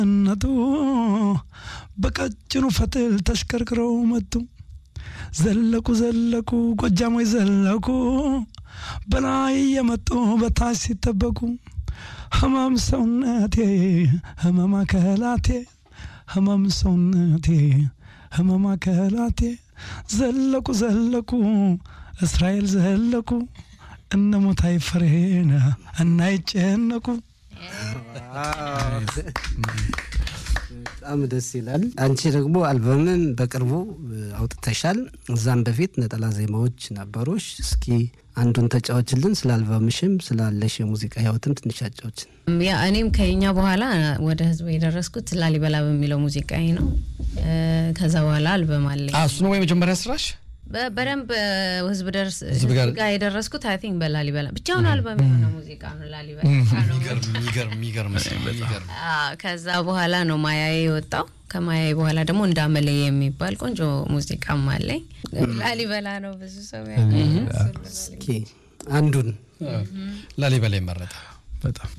እነቱ በቀጭኑ ፈትል ተሽከርክረው መጡ። ዘለቁ ዘለቁ ጎጃሞች ዘለቁ በላይ የመጡ በታች ሲጠበቁ ህመም ሰውነቴ ህመም አካላቴ ህመም ሰውነቴ ህመም አካላቴ ዘለቁ ዘለቁ እስራኤል ዘለቁ እነ ሞታይ ፍሬን እናይጨነቁ በጣም ደስ ይላል። አንቺ ደግሞ አልበምን በቅርቡ አውጥተሻል። እዛም በፊት ነጠላ ዜማዎች ነበሩሽ። እስኪ አንዱን ተጫዎችልን፣ ስለ አልበምሽም ስላለሽ የሙዚቃ ህይወትም ትንሽ አጫዎችን። ያ እኔም ከኛ በኋላ ወደ ህዝብ የደረስኩት ላሊበላ በሚለው ሙዚቃዬ ነው። ከዛ በኋላ አልበም አለኝ። እሱ ነው ወይ መጀመሪያ ስራሽ? በደንብ ህዝብ ደርስ ህዝብ ጋር- ጋር የደረስኩት አይ ቲንክ በላሊበላ ብቻውን አልበም የሆነ ሙዚቃ ነው ላሊበላ ነው። የሚገርም የሚገርም የሚገርም አዎ፣ ከዛ በኋላ ነው ማያዬ የወጣው። ከማያዬ በኋላ ደግሞ እንዳመለ የሚባል ቆንጆ ሙዚቃም አለኝ። ላሊበላ ነው ብዙ ሰው ያውቃል። እስኪ አንዱን ላሊበላ ይመረጣል። በጣም